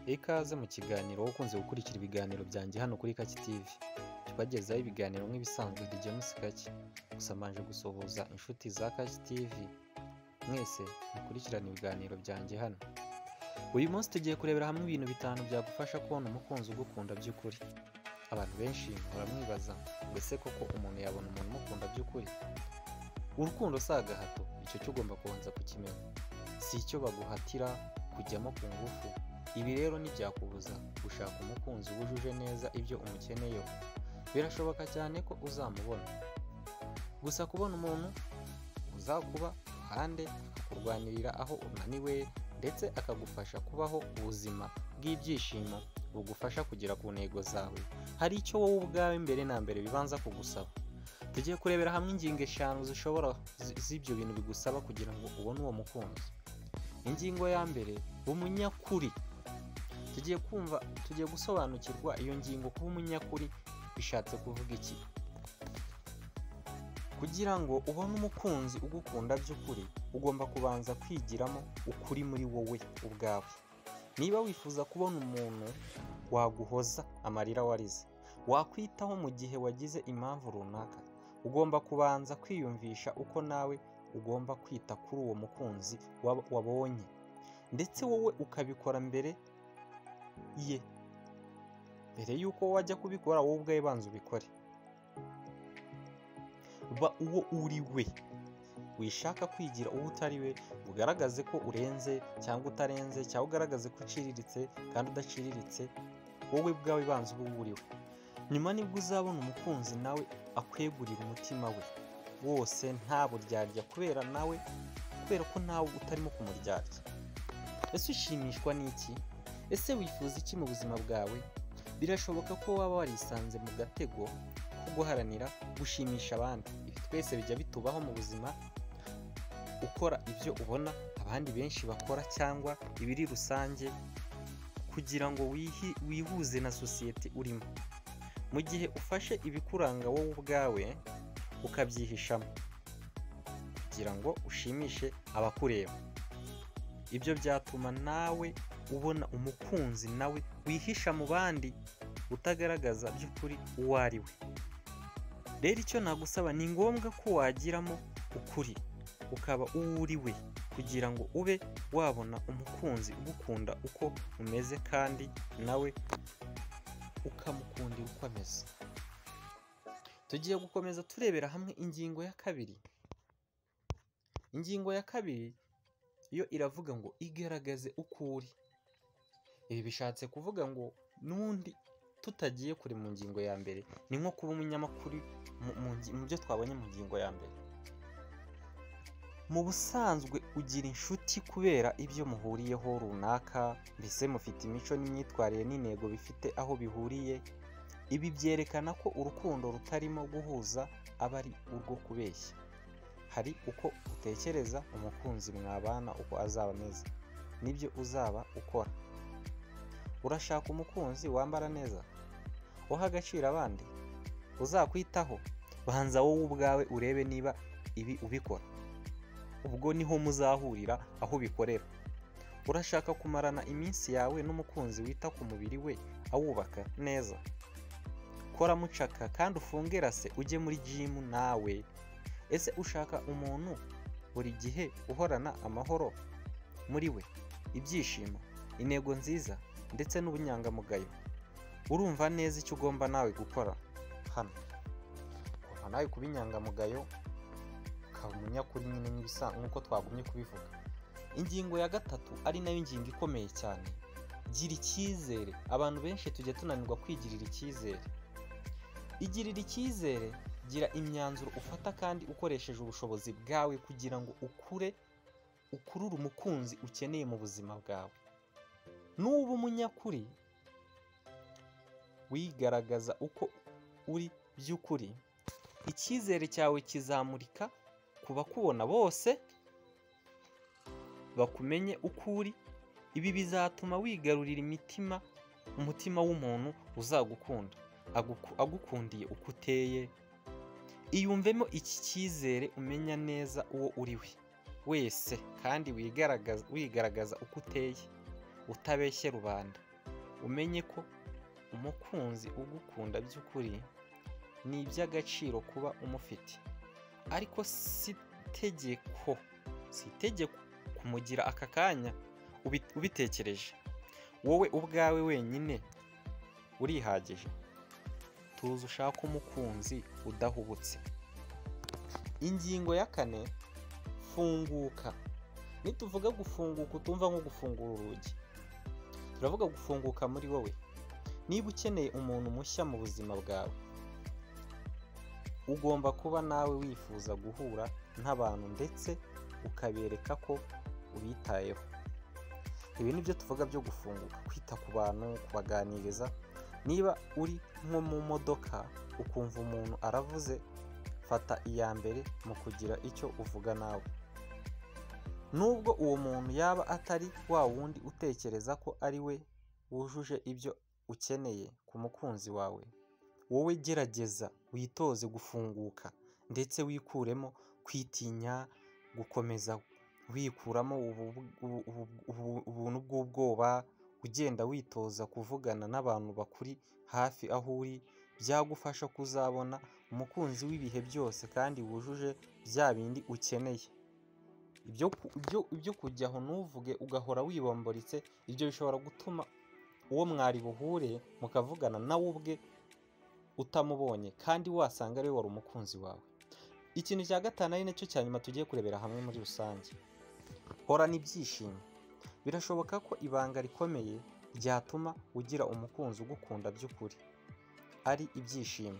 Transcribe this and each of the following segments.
ikaze mu kiganiro wowe ukunze gukurikira ibiganiro byanjye hano kuri Kaki TV tubagezaho ibiganiro nk'ibisanzwe The James Kaki gusa mbanje gusuhuza inshuti za Kaki TV mwese mukurikirana ibiganiro byanjye hano uyu munsi tugiye kurebera hamwe ibintu bitanu byagufasha kubona umukunzi ugukunda by'ukuri abantu benshi mpora mwibaza mbese koko umuntu yabona umuntu umukunda by'ukuri urukundo si agahato icyo cyo ugomba kubanza kukimenya si icyo baguhatira kujyamo ku ngufu ibi rero ntibyakubuza gushaka umukunzi wujuje neza ibyo umukeneyeho birashoboka cyane ko uzamubona gusa kubona umuntu uzakuba iruhande akakurwanirira aho unaniwe ndetse akagufasha kubaho ubuzima bw'ibyishimo bugufasha kugera ku ntego zawe hari icyo wowe ubwawe mbere na mbere bibanza kugusaba tugiye kurebera hamwe ingingo eshanu zishobora zi- z'ibyo bintu bigusaba kugira ngo ubone uwo mukunzi ingingo ya mbere umunyakuri tugiye kumva tugiye gusobanukirwa iyo ngingo kuba umunyakuri bishatse kuvuga iki kugira ngo ubone umukunzi ugukunda by'ukuri ugomba kubanza kwigiramo ukuri muri wowe ubwawe niba wifuza kubona umuntu waguhoza amarira warize wakwitaho mu gihe wagize impamvu runaka ugomba kubanza kwiyumvisha uko nawe ugomba kwita kuri uwo mukunzi wab- wabonye ndetse wowe ukabikora mbere ye mbere y'uko wajya kubikora wowe ubwawe banza ubikore ba uwo uri we wishaka kwigira uwo utari we ugaragaze ko urenze cyangwa utarenze cyangwa ugaragaze ko uciriritse kandi udaciriritse wowe bwawe banza uba uri we nyuma nibwo uzabona umukunzi nawe akwegurira umutima we wose nta buryarya kubera nawe kubera ko ntawe utarimo kumuryarya ese ushimishwa n'iki ese wifuza iki mu buzima bwawe birashoboka ko waba warisanze mu gatego ko guharanira gushimisha abandi ibi twese bijya bitubaho mu buzima ukora ibyo ubona abandi benshi bakora cyangwa ibiri rusange kugira ngo wihi- wihuze na sosiyete urimo mu gihe ufashe ibikuranga wowe ubwawe ukabyihishamo kugira ngo ushimishe abakureba ibyo byatuma nawe ubona umukunzi nawe wihisha mu bandi utagaragaza by'ukuri uwo ari we rero icyo nagusaba ni ngombwa ko wagiramo ukuri ukaba uwo uri we kugira ngo ube wabona umukunzi ugukunda uko umeze kandi nawe ukamukundira uko ameze tugiye gukomeza turebera hamwe ingingo ya kabiri ingingo ya kabiri yo iravuga ngo igaragaze uko uri ibi bishatse kuvuga ngo n'ubundi tutagiye kure mu ngingo ya mbere ni nko kuba umunyamakuru mu- mu ngi- mu byo twabonye mu ngingo ya mbere mu busanzwe ugira inshuti kubera ibyo muhuriyeho runaka mbese mufite imico n'imyitwarire n'intego bifite aho bihuriye ibi byerekana ko urukundo rutarimo guhuza aba ari urwo kubeshya hari uko utekereza umukunzi mwabana uko azaba ameze nibyo uzaba ukora urashaka umukunzi wambara neza uha agaciro abandi uzakwitaho banza wowe ubwawe urebe niba ibi ubikora ubwo niho muzahurira aho bikorera urashaka kumarana iminsi yawe n'umukunzi wita ku mubiri we awubaka neza kora mucaka kandi ufunge rase ujye muri jimu nawe ese ushaka umuntu buri gihe uhorana amahoro muri we ibyishimo intego nziza ndetse n'ubunyangamugayo urumva neza icyo ugomba nawe gukora hano ugomba nawe kuba inyangamugayo ukaba umunyakuri nyine nk'ibisa- nk'uko twagumye kubivuga ingingo ya gatatu ari nayo ngingo ikomeye cyane gira icyizere abantu benshi tujya tunanirwa kwigirira icyizere igirira icyizere gira imyanzuro ufata kandi ukoresheje ubushobozi bwawe kugira ngo ukure ukurure umukunzi ukeneye mu buzima bwawe nuba umunyakuri wigaragaza uko uri by'ukuri icyizere cyawe kizamurika ku bakubona bose bakumenye uko uri ibi bizatuma wigarurira imitima umutima w'umuntu uzagukunda aguku- agukundiye uko uteye iyumvemo iki cyizere umenya neza uwo uri we wese kandi wigaragaza wigaragaza uko uteye utabeshye rubanda umenye ko umukunzi ugukunda by'ukuri ni iby'agaciro kuba umufite ariko si itegeko si itegeko kumugira aka kanya ubi- ubitekereje wowe ubwawe wenyine urihagije tuzi ushaka umukunzi udahubutse ingingo ya kane funguka nituvuga gufunguka utumva nko gufungura urugi turavuga gufunguka muri wowe niba ukeneye umuntu mushya mu buzima bwawe ugomba kuba nawe wifuza guhura n'abantu ndetse ukabereka ko ubitayeho ibi ni byo tuvuga byo gufunguka kwita ku bantu kubaganiriza niba uri nko mu modoka ukumva umuntu aravuze fata iya mbere mu kugira icyo uvuga nawe nubwo uwo muntu yaba atari wa wundi utekereza ko ari we wujuje ibyo ukeneye ku mukunzi wawe wowe gerageza witoze gufunguka ndetse wikuremo kwitinya gukomeza wikuramo ubu- ubu- ubu- ubu- ubuntu bw'ubwoba ugenda witoza kuvugana n'abantu bakuri hafi aho uri byagufasha kuzabona umukunzi w'ibihe byose kandi wujuje bya bindi ukeneye ibyo ku- ibyo- ibyo kujya aho ntuvuge ugahora wibomboritse ibyo bishobora gutuma uwo mwari buhure mukavugana nawe ubwe utamubonye kandi wasanga ariwe wari umukunzi wawe ikintu cya gatanu ari nacyo cya nyuma tugiye kurebera hamwe muri rusange horana ibyishimo birashoboka ko ibanga rikomeye ryatuma ugira umukunzi ugukunda by'ukuri ari ibyishimo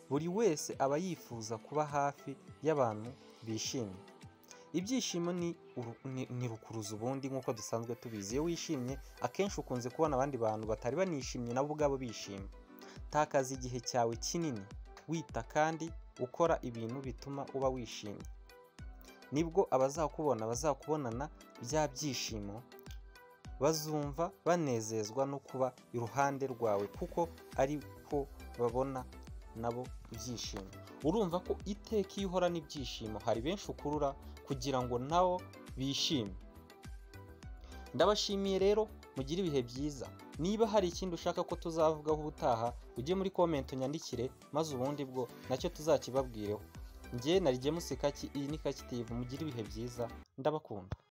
buri wese aba yifuza kuba hafi y'abantu bishimye ibyishimo ni uru- ni- ni rukuruzi ubundi nk'uko dusanzwe tubizi iyo wishimye akenshi ukunze kubona abandi bantu batari banishimye nabo ubwabo bishimye takaza igihe cyawe kinini wita kandi ukora ibintu bituma uba wishimye nibwo abazakubona bazakubonana bya byishimo bazumva banezezwa no kuba iruhande rwawe kuko ari ko babona nabo ibyishimo urumva ko iteka iyo uhorana ibyishimo hari benshi ukurura kugira ngo nabo bishime ndabashimiye rero mugire ibihe byiza niba hari ikindi ushaka ko tuzavugaho ubutaha ujye muri komenti unyandikire maze ubundi bwo nacyo tuzakibabwireho njye na James Kaki iyi ni Kaki TV mugire ibihe byiza ndabakunda